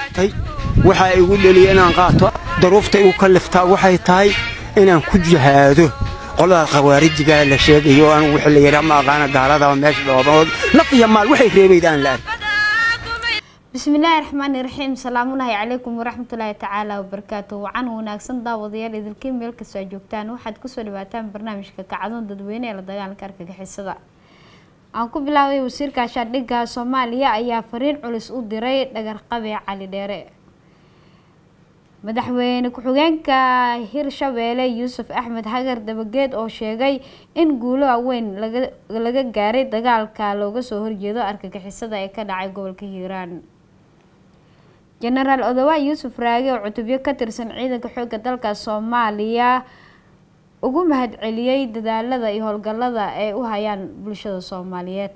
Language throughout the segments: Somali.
qaatay waxaa igu dheliya inaan qaato daruufta igu kalliftaa waxay tahay inaan ku jihaado qolada khawaarijigaa la sheegayo anigu wixii la yidhaa ma aqaana gaaladaba meesha dhoobaood naf iyo maal waxay reebayd aan la ark bismillaahi raxmaani raxiim salaamullaahi calaykum waraxmatullaahi tacaala wabarakaatu wacan wanaagsan daawadayaal idilkiin meel kastoo aad joogtaan waxaad kusoo dhawaataan barnaamijka kacdoon dadweyne ee la dagaalanka argagixisada aan ku bilaabay wasiirka shaandhigga soomaaliya ayaa fariin culus u diray dhagarqabe cali dheere madaxweyne ku-xigeenka hirshabeelle yuusuf axmed hagar dabageed oo sheegay in guulo waaweyn laga gaaray dagaalka looga soo horjeedo argagixisada ee ka dhacay gobolka hiiraan jenaraal odowa yuusuf raage oo cutubyo ka tirsan ciidanka xoogga dalka soomaaliya ugu mahadceliyey dadaalada iyo howlgallada ay u hayaan bulshada soomaaliyeed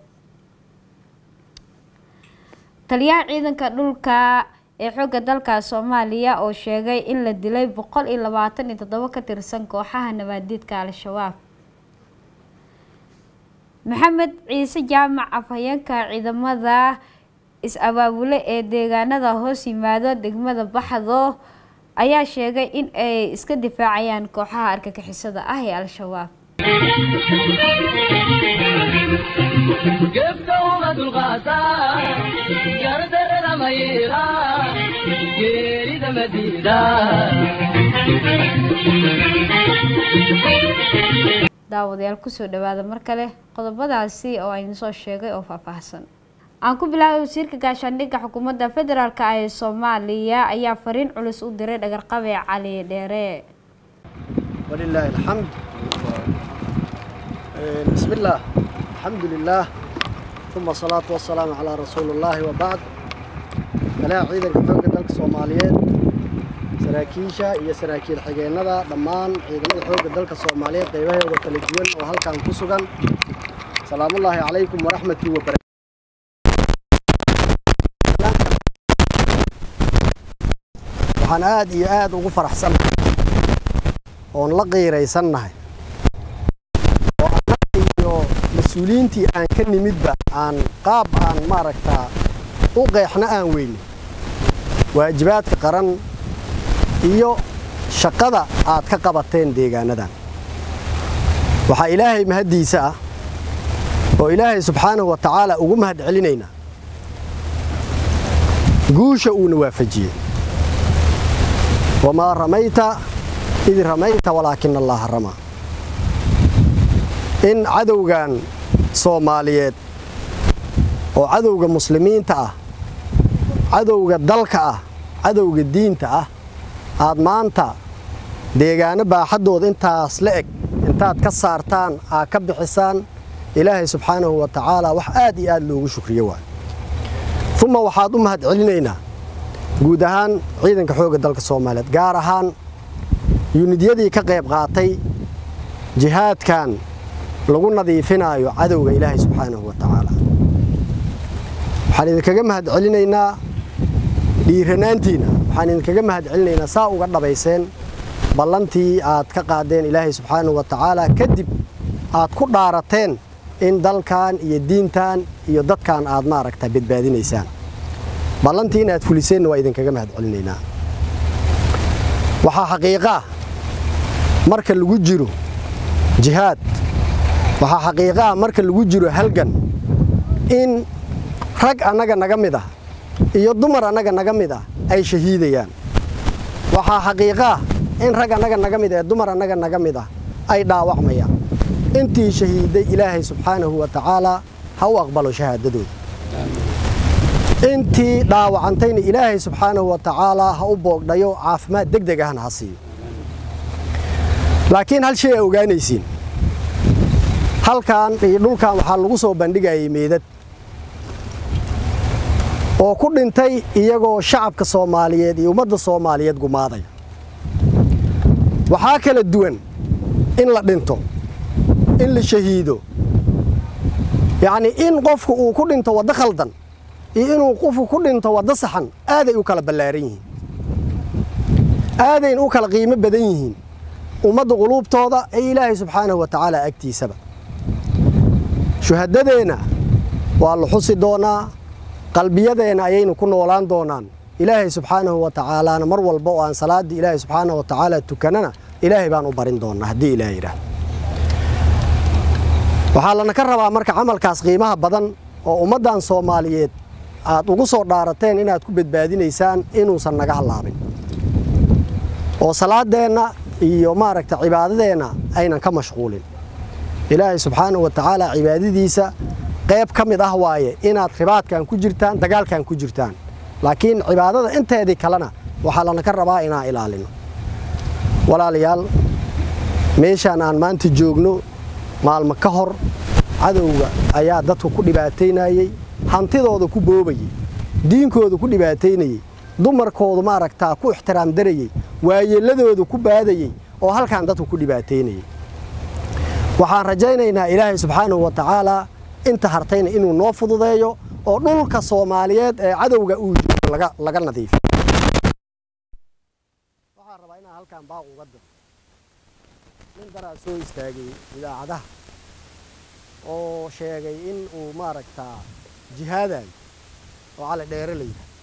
taliyaha ciidanka dhulka ee xoogga dalka soomaaliya oo sheegay in la dilay boqol iyo labaatan iyo toddobo ka tirsan kooxaha nabaadiidka al-shabaab maxamed ciise jaamac afhayeenka ciidamada is-abaabule ee deegaanada hoos yimaado degmada baxdo ayaa sheegay in ay iska difaacayaan kooxaha argagixisada ah ee al-shabaab daawadayaal kusoo dhawaada mar kale qodobadaasi oo aynu soo sheegay oo faahfaahsan aan ku bilaabay wasiirka gaashaandhigga xukuumadda federaalk ah ee soomaaliya ayaa fariin culus u diray dhagarqabe cali dheere walilaahi alxamd bismi illaah alxamdu lilaah uma asalaatu wasalaamu calaa rasuuli illaahi wabacd talaha ciidanka xoogga dalka soomaaliyeed saraakiisha iyo saraakiil xigeennada dhammaan ciidamada xoogga dalka soomaaliyeed qaybaheeda kala duwan oo halkan ku sugan salaamullaahi calaykum waraxmatii wabarakatu waxaan aad iyo aad ugu faraxsannahay oon la qiiraysannahay oo annaga iyo mas-uuliyiintii aan ka nimidba aan qaab aan maaragtaa u qeexna aan weyne waajibaadka qaran iyo shaqada aad ka qabateen deegaanadan waxaa ilaahay mahaddiisa ah oo ilaahay subxaanahu wa tacaala ugu mahad celinaynaa guusha uuna waafajiyey wamaa ramayta id ramayta walaakina allaaha ramaa in cadowgan soomaaliyeed oo cadowga muslimiinta ah cadowga dalka ah cadowga diinta ah aad maanta deegaano baaxaddooda intaas la eg intaad ka saartaan aad ka bixisaan ilaahay subxaanahu wa tacaala wax aad iyo aad loogu shukriyo waay uma waxaad u mahad celinaynaa guud ahaan ciidanka xoogga dalka soomaaliyeed gaar ahaan yunidyadii ka qayb qaatay jihaadkan lagu nadiifinaayo cadowga ilaahay subxaanahu wa tacaala waxaan idinkaga mahad celinaynaa dhiiranaantiina waxaan idinkaga mahad celinaynaa saa uga dhabayseen ballantii aad ka qaadeen ilaahay subxaanahu wa tacaala kadib aad ku dhaarateen in dalkan iyo diintan iyo dadkan aad maaragta badbaadinaysaan ballantii inaad fuliseenna waa idinkaga mahad celinaynaa waxaa xaqiiqaa marka lagu jiro jihaad waxaa xaqiiqaa marka lagu jiro halgan in rag annaga naga mid ah iyo dumar annaga naga mid ah ay shahiidayaan waxaa xaqiiqaa in rag annaga naga mid ah ee dumar annaga naga mid ah ay dhaawacmayaan intii shahiiday ilaahay subxaanahu wa tacaalaa ha u aqbalo shahaadadooda intii dhaawacantayna ilaahay subxaanahu wa tacaalaa ha u boogdhayo caafimaad deg deg ahna ha siiyo laakiin hal shay aa ogaanaysiin halkan iyo dhulkan waxaa lagu soo bandhigayay meedad oo ku dhintay iyagoo shacabka soomaaliyeed iyo ummadda soomaaliyeed gumaadaya waxaa kala duwan in la dhinto in la shahiido yacnii in qofku uu ku dhinto waddo khaldan iyo inuu qofku ku dhinto waddo saxan aaday u kala ballaaran yihiin aadayna u kala qiimo badan yihiin ummadda quluubtooda ee ilaahay subxaanahu wa tacaala agtiisaba shuhadadeenna waa la xusi doonaa qalbiyadeenna ayaynu ku noolaan doonaan ilaahay subxaanahu wa tacaalaana mar walba oo aan salaaddii ilaahay subxaanahu wa tacaala tukanana ilaahay baan u barin doonnaa haddii ilaah yidhaahdo waxaa lana ka rabaa marka camalkaas qiimaha badan oo ummaddan soomaaliyeed aad ugu soo dhaarateen inaad ku badbaadinaysaan inuusan naga hallaabin oo salaaddeenna iyo maaragta cibaadadeenna aynan ka mashquulin ilaahay subxaanahu wa tacaala cibaadadiisa qayb ka mid ah waaye inaad ribaadkan ku jirtaan dagaalkan ku jirtaan laakiin cibaadada inteedii kalena waxaa lana ka rabaa inaan ilaalino walaalayaal meeshaan aan maanta joogno maalmo ka hor cadowga ayaa dadka ku dhibaataynayey hantidooda ku boobayey diinkooda ku dhibaataynayey dumarkoodu maaragtaa ku ixtiraam darayey waayeelladooda ku baadayey oo halkaan dadka ku dhibaataynayey waxaan rajaynaynaa ilaahay subxaanahu wa tacaalaa inta hartayna inuu noo fududeeyo oo dhulka soomaaliyeed ee cadowga uu joogo laga nadiifiyo waxaan rabaa inaan halkaan baaq uga diro nin daraa soo istaagay idaacadaha oo sheegay in uu maaragtaa jihaadayo oo cali dheere la yidhaha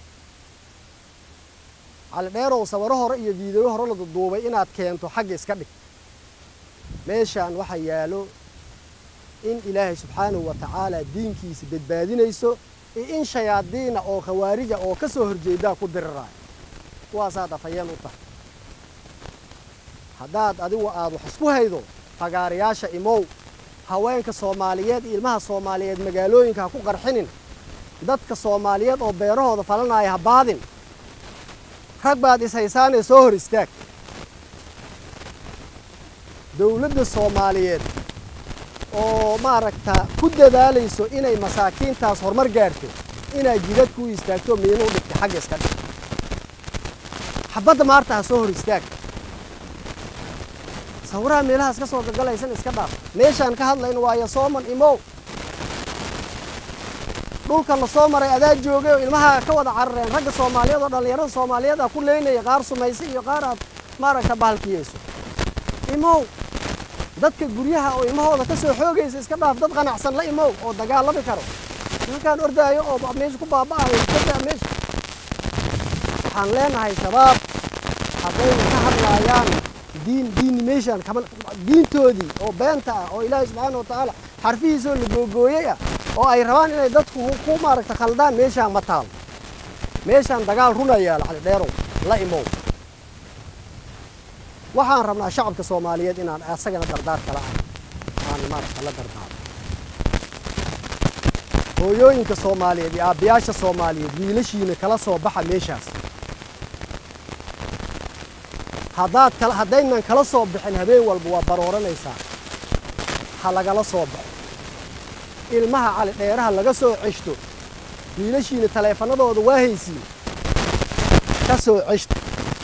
cali dheerow sawiro hore iyo fiideyo hore la duduubay inaad keento xagga iska dhig meeshaan waxaa yaalo in ilaahay subxaanahu wa tacaala diinkiisa badbaadinayso iyo in shayaadiina oo khawaarija oo ka soo horjeedaa ku diriraayo kuwaasaad afhayeen u tahay haddaad adigu aad wax isku haydo fagaarayaasha imow haweenka soomaaliyeed iyo ilmaha soomaaliyeed magaalooyinka ha ku qarxinin dadka soomaaliyeed oo beerahooda falanaya ha baadin rag baad ishaysaanee soo hor istaag dowladda soomaaliyeed oo maaragta ku dadaalayso inay masaakiintaas horumar gaarto inaad jidad ku istaagto miinuu dhigta xagga iska dhig xabadda maarta ha soo hor istaag sawiraha meelahaas ka soo gagalaysan iska dhaaf meeshaan ka hadlayno waayo sooman imow dhulka la soo maray adaa joogay oo ilmaha ka wada carareen ragga soomaaliyeed oo dhallinyarada soomaaliyeed ah ku leynaya qaar sumaysa iyo qaar aad maaragta bahalkiyeyso imow dadka guryaha oo ilmahooda ka soo xoogaysa iska dhaaf dad qanacsan la imow oo dagaalami karo halkaan ordaayo oo meesha ku baaba'ayo iskadaa meesha waxaan leenahay shabaab hadday ka hadlaayaan diin diin meeshaan kama diintoodii oo beenta ah oo ilaahay subxaana wa tacaala xarfihiisoo la googooyey ah oo ay rabaan inay dadku ku maaragta khaldaan meeshaan ma taalo meeshaan dagaal runa yaala cali dheerow la imow waxaan rabnaa shacabka soomaaliyeed inaan asagana dardaar kala ah aan maaragta la dardaaro hooyooyinka soomaaliyeed iyo aabbayaasha soomaaliyeed wiilashiina kala soo baxa meeshaas haddaad kala haddaynan kala soo bixin habeen walba waa barooranaysaa ha lagala soo baxo ilmaha cali dheeraha laga soo ceshto wiilashiina taleefanadooda waa haysiin ka soo ceshto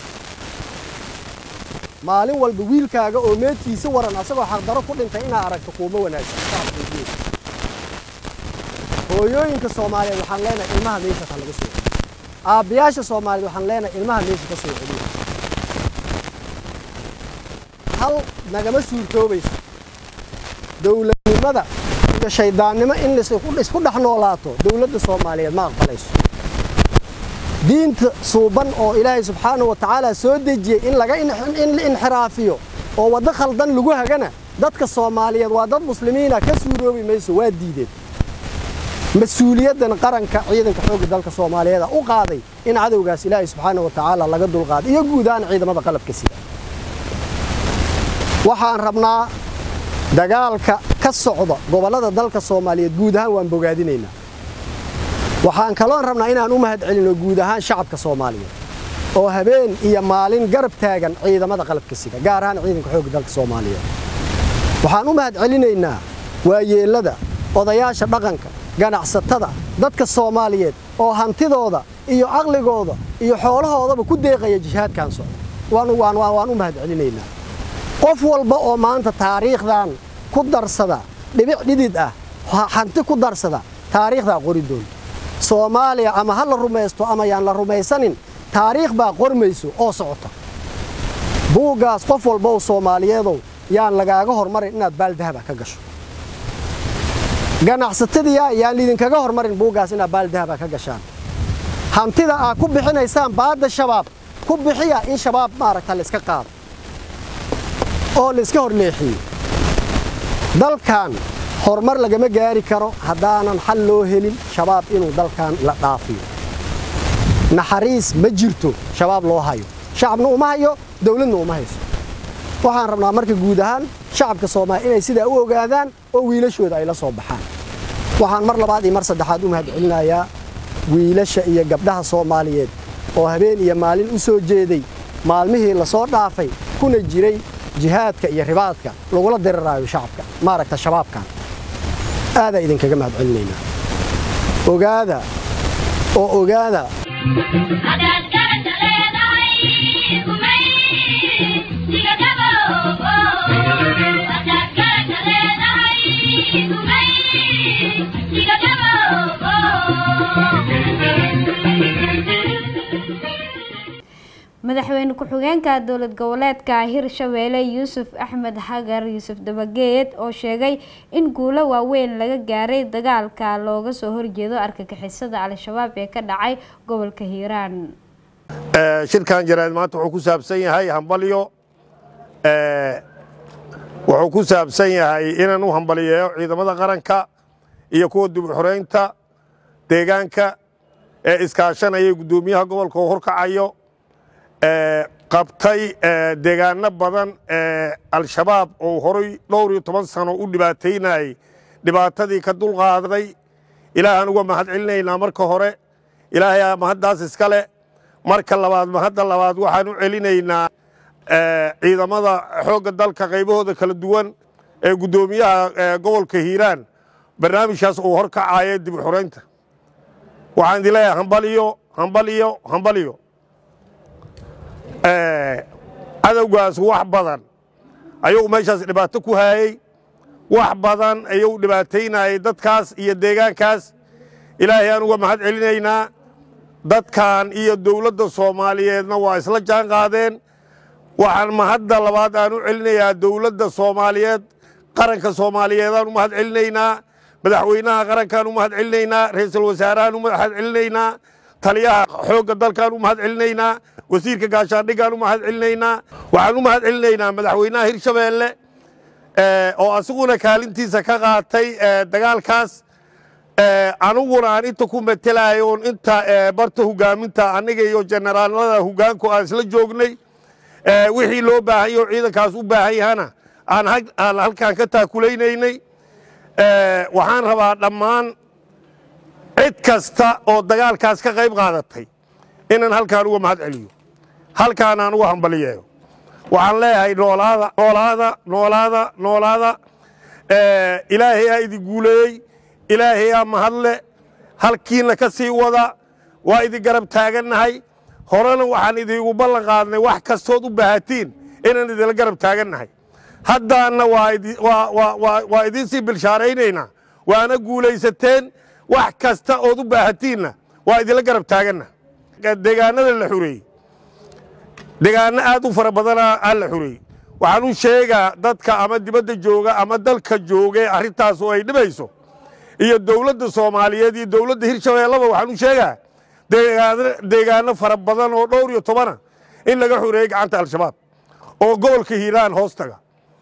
maalin walba wiilkaaga oo meedkiisa waran asagoo xaqdaro ku dhintay inaa aragto kuuma wanaagsan shacabkaygeeda hooyooyinka soomaaliyeed waxaan leenahay ilmaha meeshaas ha laga soo celiyo aabbayaasha soomaaliyeed waxaan leenahay ilmaha meesha ka soo celiyo hal nagama suurtoobayso dowladnimada iyo shayddaannimo in isku dhex noolaato dowladda soomaaliyeed ma aqbalayso diinta suuban oo ilaahay subxaanahu wa tacaala soo dejiyey in laga in la inxiraafiyo oo waddo khaldan lagu hagana dadka soomaaliyeed waa dad muslimiina ka suuroobi mayso waa diideen mas-uuliyaddan qaranka ciidanka xoogga dalka soomaaliyeed u qaaday in cadowgaas ilaahay subxaanahu wa tacaala laga dulqaaday iyo guud ahaan ciidamada qalabka sida waxaan rabnaa dagaalka ka socda gobollada dalka soomaaliyeed guud ahaan waan bogaadinaynaa waxaan kaloon rabnaa inaan u mahad celinno guud ahaan shacabka soomaaliyeed oo habeen iyo maalin garab taagan ciidamada qalabka sida gaar ahaan ciidanka xoogga dalka soomaaliyeed waxaan u mahad celinaynaa waayeellada odayaasha dhaqanka ganacsatada dadka soomaaliyeed oo hantidooda iyo caqligooda iyo xoolahoodaba ku deeqaya jihaadkan socda waan u mahad celinaynaa qof walba oo maanta taariikhdan ku darsada dhibic dhidid ah hanti ku darsada taariikhdaa qori doonta soomaaliya ama ha la rumaysto ama yaan la rumaysanin taariikh baa qormayso oo socota buuggaas qof walba oo soomaaliyeedow yaan lagaaga hormarin inaad baaldahaba ka gasho ganacsatadiyaa yaan lidinkaga hormarin buuggaas inaad baaldahaba ka gashaan hantida aad ku bixinaysaan baadda shabaab ku bixiya in shabaab maaragta la iska qaado oo la iska horleexiyo dalkan horumar lagama gaari karo haddaanan xal loo helin shabaab inuu dalkan la dhaafiyo naxariis ma jirto shabaab loo hayo shacabna uma hayo dawladna uma hayso waxaan rabnaa marka guud ahaan shacabka soomaaliya inay sidaa u ogaadaan oo wiilashooda ay la soo baxaan waxaan mar labaad iyo mar saddexaad u mahadcelinayaa wiilasha iyo gabdhaha soomaaliyeed oo habeen iyo maalin u soo jeeday maalmihii la soo dhaafay kuna jiray jihaadka iyo ribaadka lagula diriraayo shacabka maaragta shabaabkan aadaa idinkaga mahadcelinaynaa ogaada oo ogaada madaxweyne ku-xigeenka dowlad goboleedka hirshabeelle yuusuf axmed xagar yuusuf dabageed oo sheegay in guulo waaweyn laga gaaray dagaalka looga soo horjeedo argagixisada al-shabaab ee ka dhacay gobolka hiiraan shirkan jaraad maanta wuxuu ku saabsan yahay hambalyo wuxuu ku saabsan yahay inaan u hambaliyeeyo ciidamada qaranka iyo kuwa dib uxoreynta deegaanka ee iskaashanaya guddoomiyaha gobolka oo horkacayo qabtay deegaano badan ee al-shabaab oo horay dhowr iyo toban sano u dhibaataynayay dhibaatadii ka dulqaaday ilaahaan uga mahad celinaynaa marka hore ilaahay mahaddaas iska leh marka labaad mahadda labaad waxaan u celinaynaa ciidamada xoogga dalka qaybahooda kala duwan ee guddoomiyaha gobolka hiiraan barnaamijkaas uu horkacayo dib u xoreynta waxaan idin leeyahay hambaliyo hambaliyo hambaliyo cadowgaas wax badan ayuu meeshaas dhibaato ku haayey wax badan ayuu dhibaataynayay dadkaas iyo deegaankaas ilaahay aan uga mahad celinaynaa dadkan iyo dowladda soomaaliyeedna waa isla jaan qaadeen waxaan mahadda labaad aan u celinayaa dowladda soomaaliyeed qaranka soomaaliyeedaan u mahad celinaynaa madaxweynaha qarankaan u mahad celinaynaa ra'iisul wasaarahaan u mahad celinaynaa taliyaha xoogga dalkaan u mahad celinaynaa wasiirka gaashaandhigaan u mahad celinaynaa waxaan u mahad celinaynaa madaxweynaha hirshabeelle oo asiguna kaalintiisa ka qaatay dagaalkaas aniguna aan inta ku matelayo on inta barta hogaaminta aniga iyo generaalada hogaanku aan isla joognay wixii loo baahan yaho ciidankaas u baahan yahana aan halkaan ka taakulaynay waxaan rabaa dhammaan cid kasta oo dagaalkaas ka qayb qaadatay inaan halkaan uga mahad celiyo halkaan aan uga hambaliyeeyo waxaan leeyahay noolaada noolaada noolaada noolaada ilaahay aa idin guuleeyey ilaahay aa mahadle halkiina ka sii wada waa idin garab taagannahay horena waxaan idiigu ballan qaadnay wax kastood u baahatiin inaan idinla garab taagannahay haddaanna waa idiin sii bilshaaraynaynaa waana guulaysateen wax kasta ood u baahatiinna waa idinla garab taaganna deegaanada la xureeyey deegaano aad u fara badana aa la xureeyey waxaan u sheegaa dadka ama dibadda jooga ama dalka joogae arrintaas oo ay dhibayso iyo dowladda soomaaliyeed iyo dowladda hirshabeellaba waxaan u sheegaa deegaano fara badan oo dhowr iyo tobana in laga xureeyey gacanta al-shabaab oo gobolka hiiraan hoostaga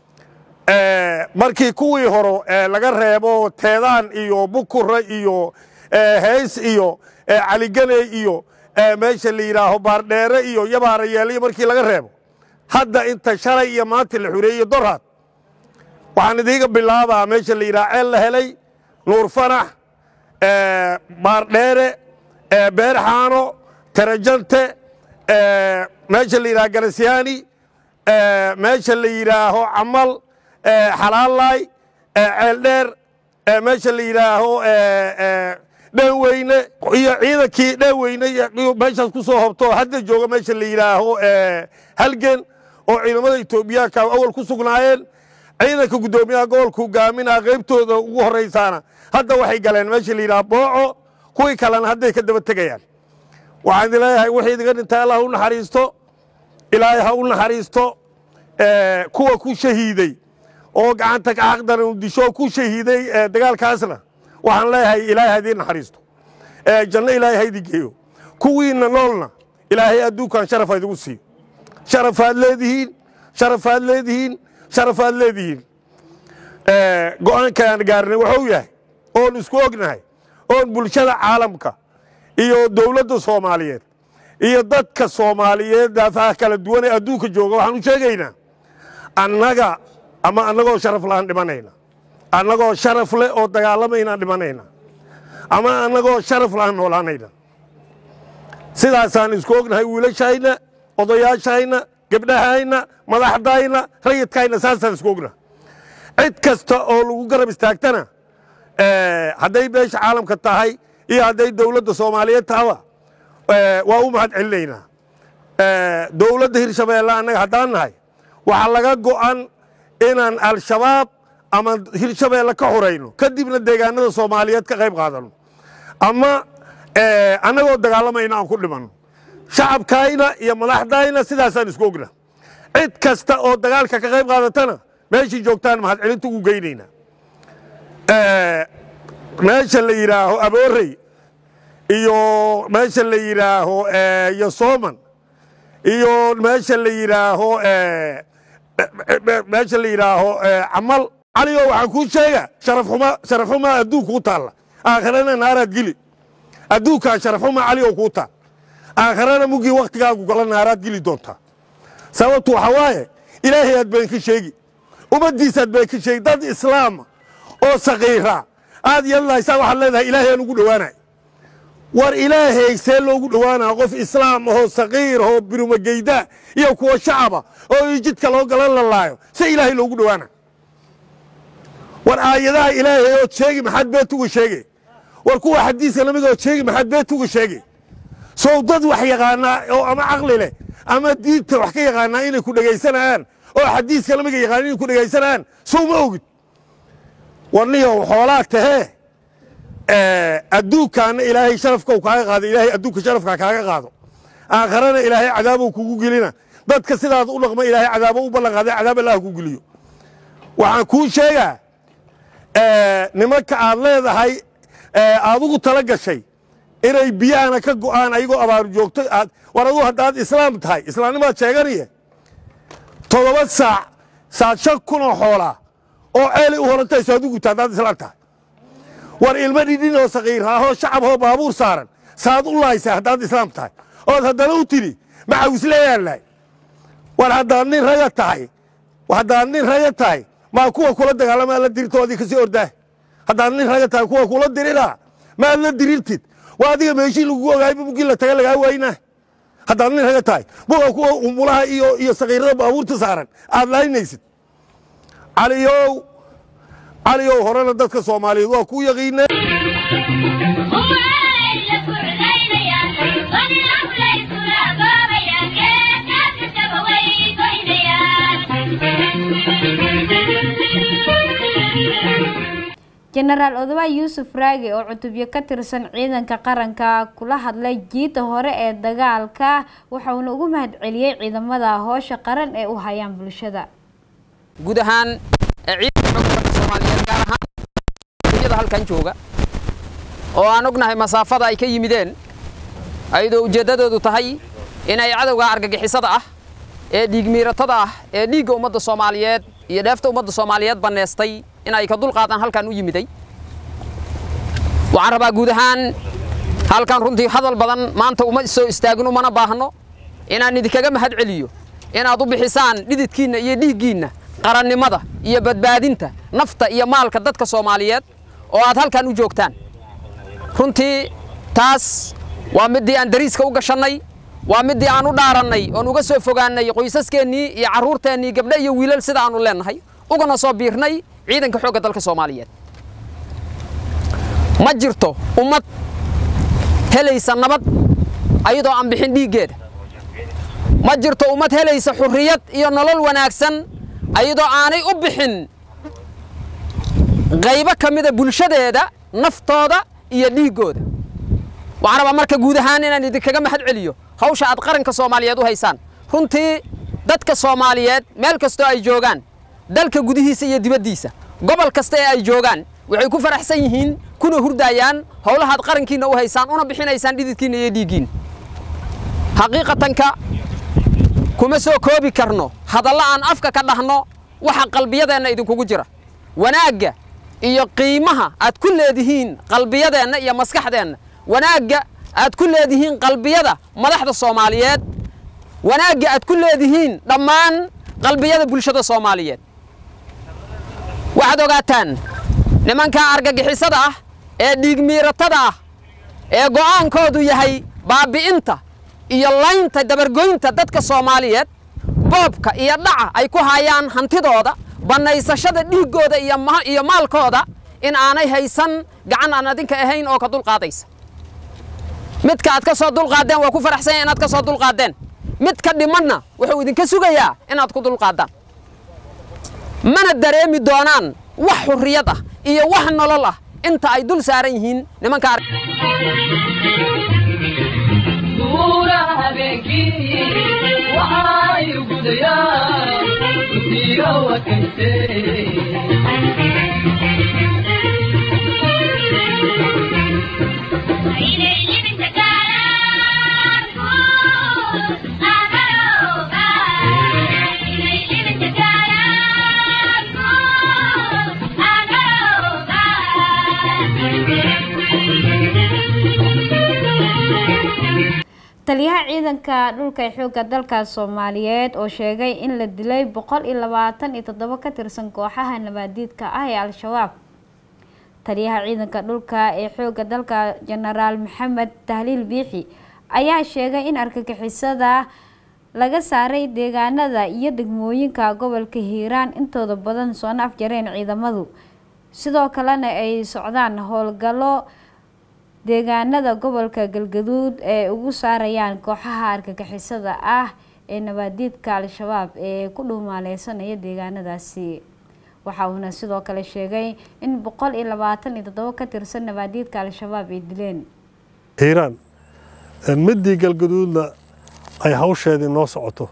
markii kuwii hore laga reebo teedaan iyo bukure iyo heys iyo caliganey iyo meesha la yidhaaho baardheere iyo yabaarayeeliyo markii laga reebo hadda inta shalay iyo maanta la xureeyey dorhaad waxaan idiiga bilaabaa meesha la yidhaha ceel la helay nuur fanax baardheere beerxaano tarajante meesha la yidhaha garasyaani meesha la yidhaaho camal xalaalaay ceeldheer meesha la yidhaaho dheeweyne iyo ciidankii dheeweyne meeshaas ku soo hobto hadda jooga meesha la yidhaaho halgen oo ciidamada etoobiyaanka awal ku sugnaayeen ciidanka guddoomiyaha gobolka hogaaminaa qaybtooda ugu horraysaana hadda waxay galeen meesha la yidhaha booco kuwii kalena hadday ka daba tegayaan waxaan idin leeyahay wixii idinga dhintay allah u naxariisto ilaahay ha u naxariisto kuwa ku shahiiday oo gacanta xaqdan disho ku shahiiday dagaalkaasna waxaan leeyahay ilaahay ha idiin naxariisto janno ilaahay ha idin geeyo kuwiinna noolna ilaahay adduunkan sharafa idigu siiyo sharafaad leedihiin sharafaad leedihiin sharafaad leedihiin go'aankaan gaarnay wuxuu yahay oon isku ognahay oon bulshada caalamka iyo dowladda soomaaliyeed iyo dadka soomaaliyeed daafaha kala duwan ee adduunka jooga waxaan u sheegaynaa annaga ama annagoo sharaf laaan dhimanayna annagoo sharaf leh oo dagaalamaynaan dhimanayna ama annagoo sharaf laaan noolaanayna sidaasaan isku ognahay wiilashayna odayaashayna gebdhahayna madaxdayna rayidkayna saasaan isku ognahay cid kasta oo lagu garab istaagtana hadday beesha caalamka tahay iyo hadday dowladda soomaaliyeed tahaba waa u mahad celinaynaa dowladda hirshabeelle annaga haddaan nahay waxaa laga go'an inaan al-shabaab ama hirshabeelle ka xurayno kadibna deegaanada soomaaliyeed ka qayb qaadanno ama annagoo dagaalamayna aan ku dhimanno shacabkayna iyo madaxdayna sidaasaan isku ogna cid kasta oo dagaalka ka qayb qaadatana meeshii joogtaan mahad celinta ugu geynaynaa meesha la yidhaaho aboorey iyo meesha la yidhaaho iyo sooman iyo meesha la yidhaaho meesha la yidhaaho camal caligo waxaan kuu sheega sharafxuma sharafxumaa adduunka u taalla aakharana naaraad geli adduunkaa sharafxumaa caligo kuu taal aakharana mugii wakhtigaagu gala naaraad geli doontaa sababtu waxaa waaye ilaahay aad been ka sheegi ummaddiisaad been ka sheegi dad islaama oo saqiira aad yeelanaysaa waxaad leedahay ilaahay aan ugu dhowaanay war ilaahay see loogu dhowaanaa qof islaam ahoo saqiir ahoo birumageyda iyo kuwa shacaba oo jidka loo galan lalaayo se ilaahay loogu dhowaana war aayadaha ilaahay ood sheegi maxaad beet uga sheege war kuwa xadiiska lamid ood sheegi maxaad beet uga sheege sow dad wax yaqaanaa oo ama caqli leh ama diinta wax ka yaqaanaa inay ku dhegaysanayaan oo xadiiska lamiga yaqaana inay ku dhegaysanayaan sow ma ogid warniyow xoolaa tahee adduunkaana ilaahay sharafkau kaaga qaado ilaahay adduunka sharafka kaaga qaado aakharana ilaahay cadaabou kugu gelina dadka sidaad u dhaqma ilaahay cadaabo u ballan qaaday cadaab allah ku geliyo waxaan kuu sheegaa nimanka aad leedahay aad ugu tala gashay inay biyahana ka go'aan ayagoo abaaru joogto aad war aduu haddaad islaam tahay islaamnimaad sheeganaye toddoba saac saad shan kunoo xoolaa oo ceelay u horantayso aad u guta haddaad islaam tahay war ilmo dhidhin oo saqiiraahoo shacaboo baabuur saaran saad u laaysaa haddaad islaam tahay ood haddana u tidhi maxawisleeyaan lahay war haddaad nin raga tahay haddaad nin raga tahay maa kuwa kula dagaalamaa la dirirtoodii kasii ordaah haddaad nin raga tahay kuwa kula diriraa maad la dirirtid waa adiga meeshii lagugu ogaayba mugii la taga lagaa waynaa haddaad nin raga tahay buga kuwa umulaha iyo iyo saqiirada baabuurta saaran aad laaynaysid caliyow caliyow horena dadka soomaaliyeed waa kuu yaqiineen jenaraal odawa yuusuf raagi oo cutubyo ka tirsan ciidanka qaranka kula hadlay jiida hore ee dagaalka waxauna ugu mahad celiyey ciidamada hoosha qaran ee u hayaan bulshada guud ahaan ciidanka xoogga soomaaliyeed gaar ahaan iyada halkan jooga oo aan ognahay masaafada ay ka yimideen ayadoo ujeeddadoodu tahay inay cadowga argagixisada ah ee dhiigmiiratada ah ee dhiigga ummadda soomaaliyeed iyo dheefta ummadda soomaaliyeed banneestay in ay ka dulqaadaan halkan u yimiday waxaan rabaa guud ahaan halkan runtii hadal badan maanta uma soo istaagin umana baahno inaan idinkaga mahad celiyo inaad u bixisaan dhididkiinna iyo dhiiggiinna qarannimada iyo badbaadinta nafta iyo maalka dadka soomaaliyeed oo aad halkan u joogtaan runtii taas waa middii aan dariiska u gashannay waa middii aan u dhaarannay oon uga soo fogaannay qoysaskeenii iyo carruurteennii gabdhe iyo wiilal sida aanu leennahay ugana soo biirnay ciidanka xoogga dalka soomaaliyeed ma jirto ummad helaysa nabad ayadoo aan bixin dhiiggeeda ma jirto ummad helaysa xurriyad iyo nolol wanaagsan ayadoo aanay u bixin qaybo ka mida bulshadeeda naftooda iyo dhiiggooda waxaan rabaa marka guud ahaan inaan idinkaga mahad celiyo hawsha aad qaranka soomaaliyeed u haysaan runtii dadka soomaaliyeed meel kastoo ay joogaan dalka gudihiisa iyo dibaddiisa gobol kasta ee ay joogaan waxay ku faraxsan yihiin kuna hurdaayaan howlahaad qarankiinna u haysaan una bixinaysaan dhididkiinna iyo dhiiggiinna xaqiiqatanka kuma soo koobi karno hadalla aan afka ka dhahno waxa qalbiyadeenna idinkugu jira wanaagga iyo qiimaha aad ku leedihiin qalbiyadeenna iyo maskaxdeenna wanaagga aad ku leedihiin qalbiyada madaxda soomaaliyeed wanaagga aad ku leedihiin dhammaan qalbiyada bulshada soomaaliyeed waxaad ogaataan nimanka argagixisada ah ee dhiigmiiratada ah ee go'aankoodu yahay baabi'inta iyo laynta dabargoynta dadka soomaaliyeed boobka iyo dhaca ay ku hayaan hantidooda bannaysashada dhiiggooda iyo maalkooda in aanay haysan gacan aan adinka ahayn oo ka dulqaadaysa midka aad ka soo dulqaaddeen waa ku faraxsanya inaad ka soo dulqaaddeen mid ka dhimanna wuxuu idinka sugayaa inaad ku dulqaaddaan mana dareemi doonaan wax xurriyad ah iyo wax nolol ah inta ay dul saaran yihiin nimanka taliyaha ciidanka dhulka ee xoogga dalka soomaaliyeed oo sheegay in la dilay boqol iyo labaatan iyo toddobo ka tirsan kooxaha nabaadiidka ah ee al-shabaab taliyaha ciidanka dhulka ee xoogga dalka jenaraal maxamed tahliil biixi ayaa sheegay in argagixisada laga saaray deegaanada iyo degmooyinka gobolka hiiraan intooda badan soona afjareen ciidamadu sidoo kalena ay socdaan howlgallo deegaanada gobolka galgaduud ee ugu saarayaan kooxaha argagixisada ah ee nabaadiidka al-shabaab ee ku dhuumaaleysanaya deegaanadaasi waxa uuna sidoo kale sheegay in boqol iyo labaatan iyo toddobo ka tirsan nabaadiidka al-shabaab ay dileen hiiraan middii galgaduudna ay hawsheedii noo socoto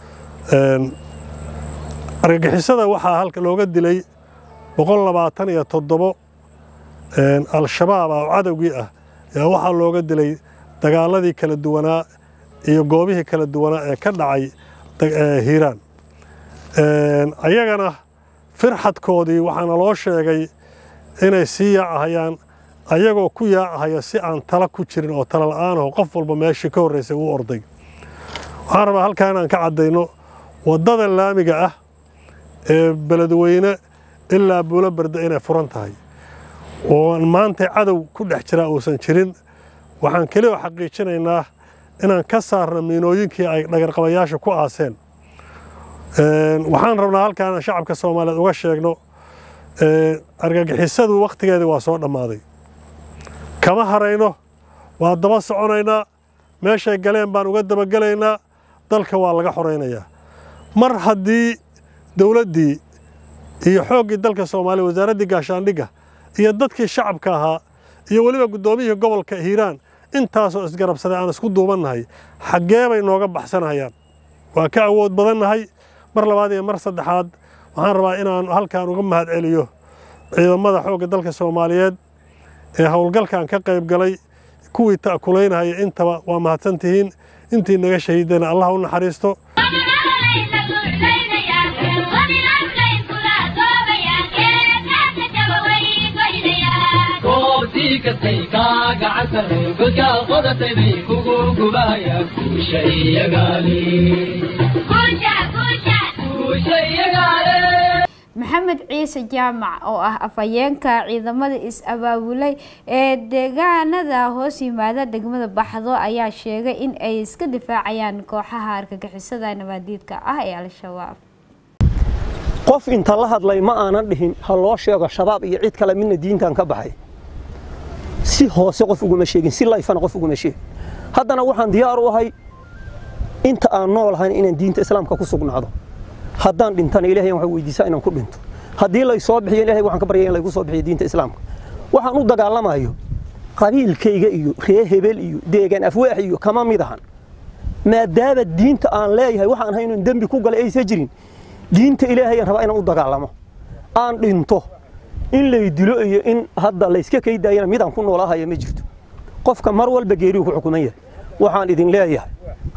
argagixisada waxaa halka looga dilay boqol labaatan iyo toddobo al-shabaab ah oo cadowgii ah yaa waxaa looga dilay dagaaladii kala duwanaa iyo goobihii kala duwanaa ee ka dhacay hiiraan ayagana firxadkoodii waxaana loo sheegay inay sii yaacahayaan ayagoo ku yaacahaya si aan tala ku jirin oo tala la'aanaho qof walba meeshii ka horraysay uu orday waxaan rabaa halkaa inaan ka caddayno waddada laamiga ah ee beledweyne ilaa buulo barda inay furan tahay oo maanta cadow ku dhex jiraa uusan jirin waxaan keliya xaqiijinaynaa inaan ka saarno miinooyinkii ay dhagarqabayaasha ku aaseen waxaan rabnaa halkaa inaan shacabka soomaaliyeed uga sheegno argagixisadu wakhtigeedii waa soo dhammaaday kama harayno waa daba soconaynaa meeshay galeen baan uga dabagelaynaa dalka waa laga xoraynayaa mar haddii dowladdii iyo xooggii dalka soomaaliya wasaaraddii gaashaandhigga iyo dadkii shacabka ahaa iyo weliba guddoomiyihii gobolka hiiraan intaasoo isgarabsaday aan isku duubannahay xaggee bay nooga baxsanayaan waa ka awood badannahay mar labaad iyo mar saddexaad waxaan rabaa inaan halkaan uga mahad celiyo ciidamada xoogga dalka soomaaliyeed ee howlgalkan ka qayb galay kuwii ta'kulaynahaya intaba waa mahadsantihiin intii naga shahiidana allah u naxariisto kastay kaa gacantahay godkaa qodatay bay kugu gubayaan guusha iyagaale guusha iyagaale maxamed ciise jaamac oo ah afhayeenka ciidamada is-abaabulay ee deegaanada hoos yimaada degmada baxdo ayaa sheegay in ay iska difaacayaan kooxaha argagixisada nabaadiidka ah ee al-shabaab qof inta la hadlay ma aanan dhihin ha loo sheego shabaab iyo cid kale midna diintan ka baxay si hoose qof uguma sheegin si layfana qof uguma sheegin haddana waxaan diyaar u ahay inta aan noolahayn inaan diinta islaamka ku sugnaado haddaan dhintana ilahay waxaan weydiisaa inaan ku dhinto haddii lay soo bixiyo ilahay waxaan ka baryaya in laygu soo bixiyo diinta islaamka waxaan u dagaalamayo qabiilkayga iyo ree hebel iyo deegaan afwaax iyo kama mid ahan maadaama diinta aan leeyahay waxaan ahay inuu dembi ku galay aysa jirin diinta ilaahay aan rabaa inaan u dagaalamo aan dhinto in lay dilo iyo in hadda layska kaydaayana midaan ku noolaahaya ma jirto qofka mar walba geerigu ku xukuman yahay waxaan idin leeyahay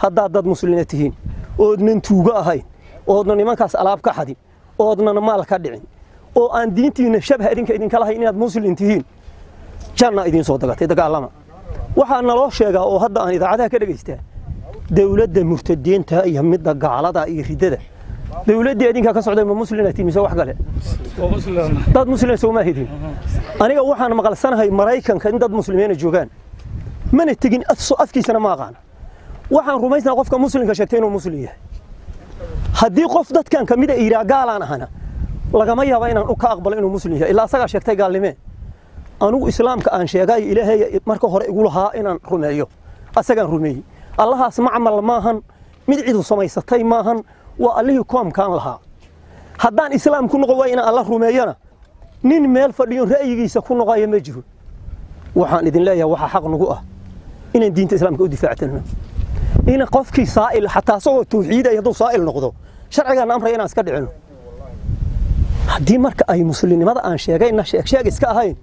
haddaad dad muslimiina tihiin oodnan tuugo ahayn oodna nimankaas alaab ka xadin oodnana maal ka dhicin oo aan diintiinna shabha idinka idinka lahayn inaad muslim tihiin janna idiin soo dagatay dagaalama waxaa naloo sheegaa oo hadda aan idaacadaha ka dhegaystaa dowladda murtadiinta iyo midda gaalada iyo riddada dowladdii idinkaa ka socday ma muslina tihin mise wax kale dad muslima sooma hidin aniga waxaan maqalsanahay maraykanka in dad muslimiina joogaan mana tegin afkiisana ma aqaana waxaan rumaysnaa qofka muslimka sheegtay inuu muslim yahay haddii qof dadkan ka mida iiraa gaalaan ahana lagama yaaba inaan u ka aqbalo inuu muslim yahay ilaa asagaa sheegtay gaalnimee anugu islaamka aan sheegay ilaahay marka hore igu lahaa inaan rumeeyo asagaan rumeeyey allahaas macmal maahan mid cidu samaysatay maahan waa allihii koomkaan lahaa haddaan islaam ku noqon waay inaan alla rumeeyana nin meel fadhiyo ra'yigiisa ku noqaya ma jiro waxaan idin leeyahay waxaa xaq nagu ah inaan diinta islaamka u difaactano in qofkii saa'il xataa asagoo tawxiidaya hadduu saa'il noqdo sharcigaana amraya inaan iska dhicino haddii marka ay muslimnimada aan sheegayna sheeg sheeg iska ahayn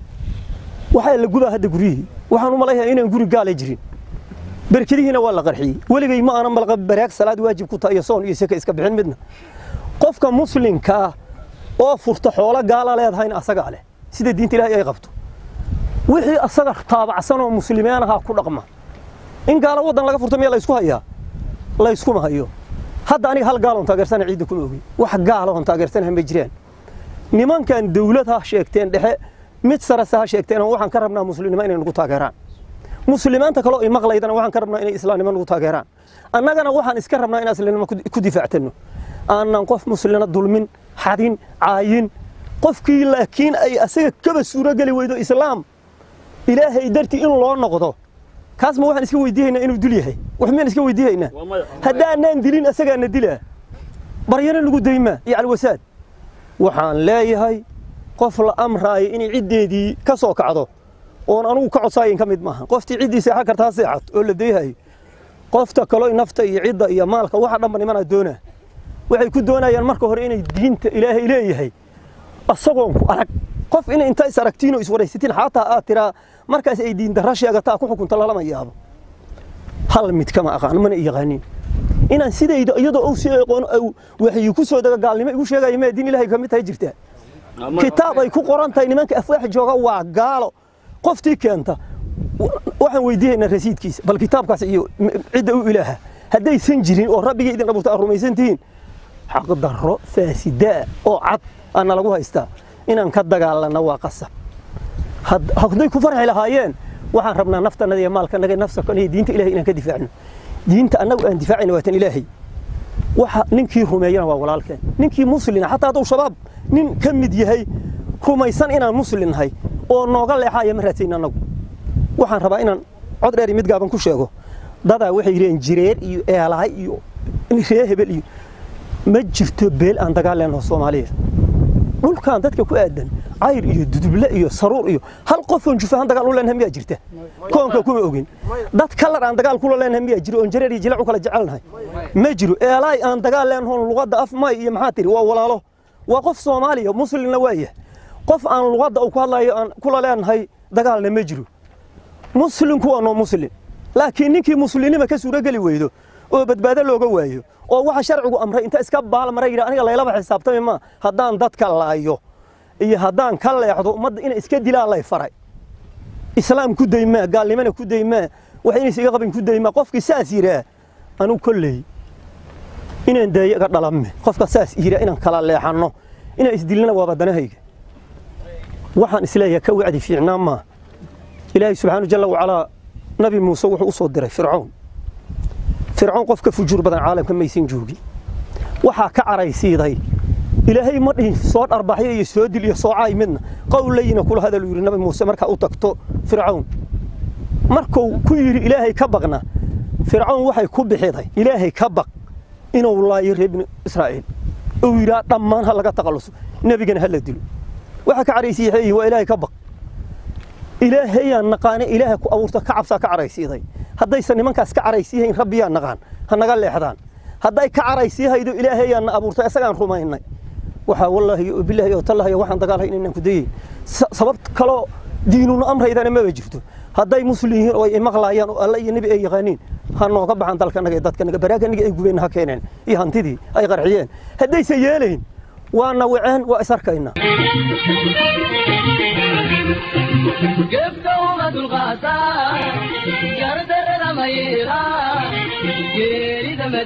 waxaa la gubaa hadda guryihii waxaan u malaynayaa inaan guri gaala jirin berkadihiina waa la qarxiyey weligay ma aanan malqa baraag salaad waajib ku tahay iyo soon iyo seka iska bixin midna qofka muslimkaa oo furta xoolo gaala leedahayna asagaa leh sida diinta ilaahay ay qabto wixii asaga taabacsan oo muslimiin ahaa ku dhaqma in gaalo waddan laga furto miya laysku hayaa layskuma hayo hadda aniga hal gaaloon taageersana ciidda kuma ogi wax gaaloon taageersanaha ma jiraan nimankan dawlad ha sheegteen dhexe mid sarase ha sheegteen waxaan ka rabnaa muslimnimo inay nagu taageeraan muslimiinta kaloo imaqlaydana waxaan ka rabnaa inay islaamnimo nagu taageeraan annagana waxaan iska rabnaa inaan islaamnimo ku difaactano aanan qof muslina dulmin xadin caayin qofkii laakiin ay asaga kaba suurogeli weydo islaam ilaahay dartii in loo noqdo kaas ma waxaan iska weydiihaynaa inuu dul yahay wax miyaan iska weydiihaynaa haddaanaan dilin asagaana dilaa baryana lagu daymaa iyo alwasaad waxaan leeyahay qof la amraayo inay ciddeedii ka soo kacdo oon anugu ka codsaayin ka mid maaha qoftii ciddii seexan karta ha seexat oo la dayhayo qofta kaloo nafta iyo cidda iyo maalka waxa dhanba nimanaa doonaa waxay ku doonayaan marka hore inay diinta ilaahay leeyahay asagoon ku arag qof inay inta is aragtiin oo iswaraysatiin xataa aad tiraa markaas ay diin darra sheegataa ku xukunta lalama yaabo hal mid kama aqaan mana yaqaanin inaan sidayda iyadoo uu sii aqoon waxay ku soo daga gaalnimo igu sheegaya ma diin ilaahay kamid tahay jirtaa kitaab ay ku qoran tahay nimanka afwaax jooga waa gaalo qoftii keenta waxaan weydiihaynaa rasiidkiisa bal kitaabkaas iyo cidda u ilaaha haddaysan jirin oo rabbigii idin abuurta aad rumaysan tihiin xaqdarro faasidaa oo cad aana lagu haystaa inaan ka dagaalanno waa qasab hadday ku farxi lahaayeen waxaan rabnaa naftanada iyo maalkanaga nafsakana iyo diinta ilahay inaan ka difaacno diinta annagu aan difaacayna waa tan ilaahay waxa ninkii rumeeyana waa walaalkeen ninkii muslina xataa hadduu shabaab nin ka mid yahay rumaysan inaan muslin nahay oo nooga leexaaya ma raadsayn annagu waxaan rabaa inaan cod dheer iyo mid gaaban ku sheego dadaa waxay yidhaheen jireer iyo eelahay iyo ree hebel iyo ma jirto beel aan dagaal leenaho soomaaliya dhulkan dadka ku aadan cayr iyo duduble iyo saruur iyo hal qofoon jufahan dagaal u leenahay miyaa jirta koonka kuma ogin dad kalar aan dagaal kula leenahay miyaa jiro oon jareer iyo jilac u kala jecelnahay ma jiro eelaay aan dagaal leenahoon luqadda af may iyo maxaa tiri waa walaalo waa qof soomaaliya muslimna waaya qof aan luqadda uu ku hadlayo aan kula leenahay dagaalna ma jiro muslimku waa noo muslim laakiin ninkii muslimnima ka suurogeli weydo oo badbaado looga waayo oo waxa sharcigu amray inta iska baalmara yidhi aniga laylaba xisaabtami ma haddaan dadka laayo iyo haddaan ka leexdo ummadda inay iska dilaan lay faray islaam ku daymaa gaalnimana ku daymaa wax inaysa iga qabin ku daymaa qofkii saas yidhaa anigu kolley inaan daayo iga dhalame qofka saas yidhaa inaan kala leexanno inaan isdilnana waa badanahayga waxaan isleeyahay ka wacdi fiicnaa maa ilaahay subxaanu jalla wacalaa nabi muuse wuxuu u soo diray fircoon fircoon qof ka fujuur badan caalamka maysan joogin waxaa ka caraysiiday ilaahay ma dhihin soo dharbaxyo iyo soo dil iyo soo caay midna qowlayina kula hadal yidhi nabi muuse markaa u tagto fircoon markuu ku yidhi ilaahay ka baqna fircoon waxay ku bixiday ilaahay ka baq inuu laayo reer binu israa'iil uu yidhaa dhammaan ha laga taqalluso nebigana ha la dilo waxa ka caraysiiyey waa ilaahay ka baq ilaahayaan naqaane ilaaha ku abuurta ka cabsaa ka caraysiiday haddaysan nimankaas ka caraysiihayn rabbiyaa naqaan ha naga leexdaan hadday ka caraysiihaydo ilaahayaan na abuurtay isagaan rumaynay waxaa wallaahi iyo bilaahi oo tallahi waxaan dagaalhay inaan ku dayay sabab kaloo diinuna amraydana maba jirto hadday muslim yihiin oo ay maqlaayaan oo alle iyo nebi ay yaqaaniin ha nooga baxan dalkanaga iyo dadkanaga baraaganaga ay gubeen ha keeneen iyo hantidii ay qarxiyeen haddayse yeelayn waana waceen waa is arkaynaa gefka uma dulqaataa gardarrada ma yeelaa geerida ma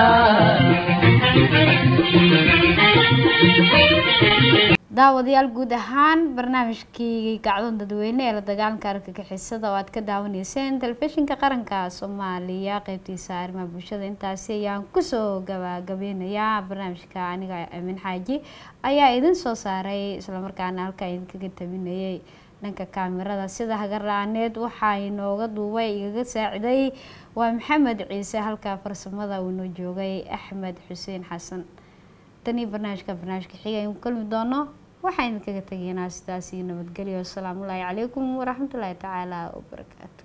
diidaa daawadayaal guud ahaan barnaamijkii gacdoon dadweyne ee la dagaalanka argagixisada oo aad ka daawanayseen telefishinka qaranka soomaaliya qeybtiisa arrimaha bulshada intaasi ayaan kusoo gabagabeynayaa barnaamijka aniga amin xaaji ayaa idin soo saaray islamarkaana halkaa idinkaga tabinayay dhanka kaamirada sida hagarla-aaneed waxaa inooga duubay igaga saaciday waa maxamed ciise halka farsamada uu inoo joogay axmed xuseen xasan tanii barnaamijka barnaamijka xiga aynu kulmi doono waxaan idinkaga tegaynaa sidaas iyo nabadgelyo asalaamu ullaahi calaykum waraxmatullaahi tacaala wabarakaatu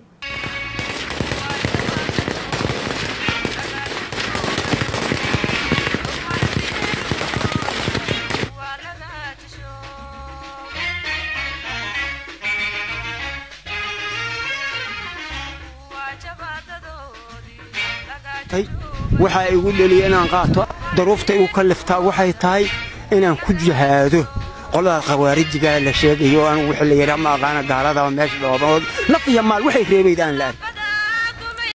waxaa igu dheliya inaan qaato daruufta igu kalliftaa waxay tahay inaan ku jihaado qolada khawaarijiga la sheegayo aan wixii la yidhaa ma aqaana gaaladaba meesha dhoobaood naf iyo maal waxay reebayd aan la ark